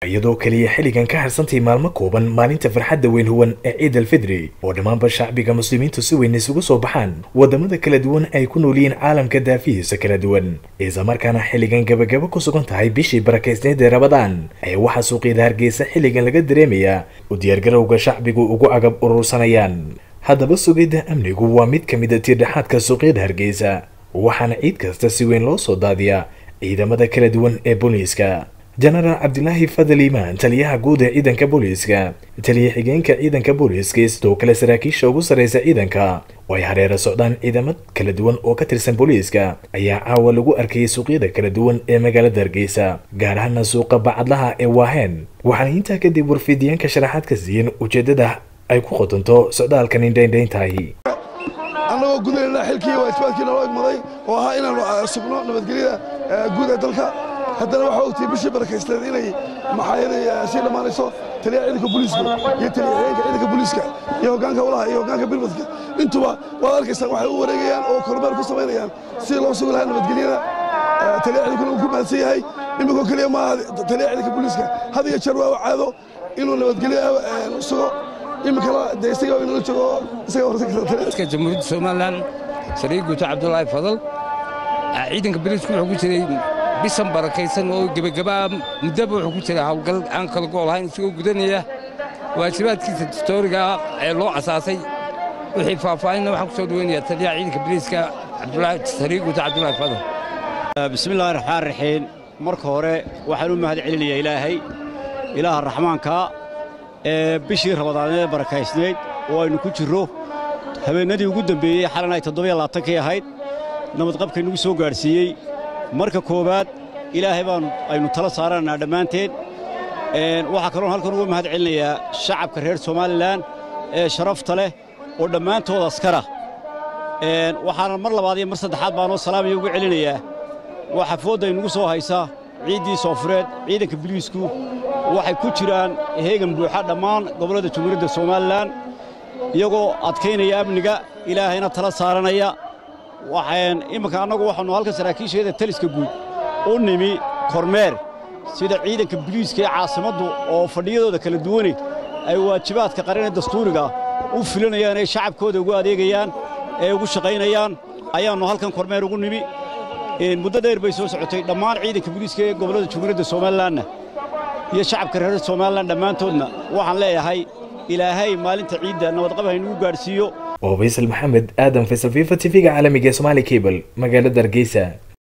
iyadoo keliya xilligan ka harsantay maalmo kooban maalinta farxadda weyn huwan ee ciid alfidri oo dhammaanba shacbiga muslimiintu si weyn isugu soo baxaan waddamada kala duwan ay ku nool yihiin caalamka daafihiisa kala duwan islamarkaana xilligan gabagabo ku sugan tahay bishii barakaysneed ee rabadaan ayaa waxaa suuqyada hargeysa xilligan laga dareemayaa u diyaargarowga shacbigu ugu agab urursanayaan haddaba sugidda amnigu waa mid ka mid a tiirdhexaadka suuqyada hargeysa waxaana ciid kasta si weyn loo soo daadiyaa ciidamada kala duwan ee booliiska jenaraal cabdilaahi fadal iimaan taliyaha guud ee ciidanka booliiska taliya xigeenka ciidanka booliiska iyo sidoo kale saraakiisha ugu sarreysa ciidanka oo ay hareera socdaan ciidamad kala duwan oo ka tirsan booliiska ayaa caawa lagu arkayay suuqyada kala duwan ee magaalada hargeysa gaar ahaana suuqa bacadlaha ee waaheen waxaana intaa kadib warfidiyaanka sharaxaad ka siiyeen ujeeddada ay ku qotonto socdaalkan indhaindhayntahi annagoo gudayna xilkii waajibaadkii naloo igmaday oo ahaa inaannu sugno nabadgelyada guud ee dalka haddana waxaa ogtihi bishii barakaysteed inay maxaayaday sii dhammaanayso taliyaha ciidanka booliiska iyo taliya xigeenka ciidanka booliiska iyo hoggaanka walaha iyo hoggaanka bilmadka intuba waad arkaysaan waxay u wareegayaan oo kormeer ku samaynayaan sidii loo sugi lahaa nabadgelyada taliya ciidankuna uu ku mahadsan yahay iminkoo keliya maaha taliya ciidanka booliiska had iyo jeer waa u caado inuu nabadgelyo sugo iminkana de isaga inala joogo isaga horka jamhuuriyadda somalilan sariir guuto cabdulaahi fadal ciidanka bariisku wuxuu ku jiray bisan barakaysan oo gebagabaa muddaba wuxuu ku jiray hawlgal aan kala gool ahayn isagoo gudanaya waajibaadkiisa dastooriga ee loo asaasay wixii faahfaahinna waxaan ku soo dhaweynayaa taliyaha ciidanka bariiska sariir guuto cabdulaahi fadal bismillahi raxmaan raxiim marka hore waxaan u mahad celinayaa ilaahay ilaaha raxmaanka ee bishii rabadaaneed barakaysnayd oo aynu ku jirro habeennadii ugu dembeeyey xalan ay toddobiyo labaatankii ahayd nabadqabkay nagu soo gaadhsiiyey marka koowaad ilaahay baan aynu tala saaranaynaa dhammaanteen waxaa kaloon halkan uga mahad celinayaa shacabka reer somalilan ee sharafta leh oo dhammaantood askara waxaana mar labaad iyo mar saddexaad baanoo salaamaya uga celinayaa waxa foodda aynugu soo haysaa ciiddii soofureed ciidanka biliisku waxay ku jiraan heegan buuxa dhammaan gobollada jumhuuriyadda somalilan iyagoo adkaynaya amniga ilaahayna tala saaranaya waxaan imminka annagu waxaannu halkan saraakiisheeda taliska guud u nimi kormeer sida ciidanka biliiska ee caasimaddu oo fadhiyadooda kala duwane ay waajibaadka qaran ee dastuuriga u filanayaan ee shacabkooda ugu adeegayaan ee ugu shaqaynayaan ayaannu halkan kormeer ugu nimi muddo dheer bay soo socotay dhammaan ciidanka biliiska ee gobollada jumhuuriyadda somalilanna iyo shacabka reer somalilan dhammaantoodna waxaan leeyahay ilaahay maalinta ciidda nabadqab haynugu gaadhsiiyo oo faysal maxamed aadan faysal fifa tv-ga caalamiga ee somaali cable magaalada hargeysa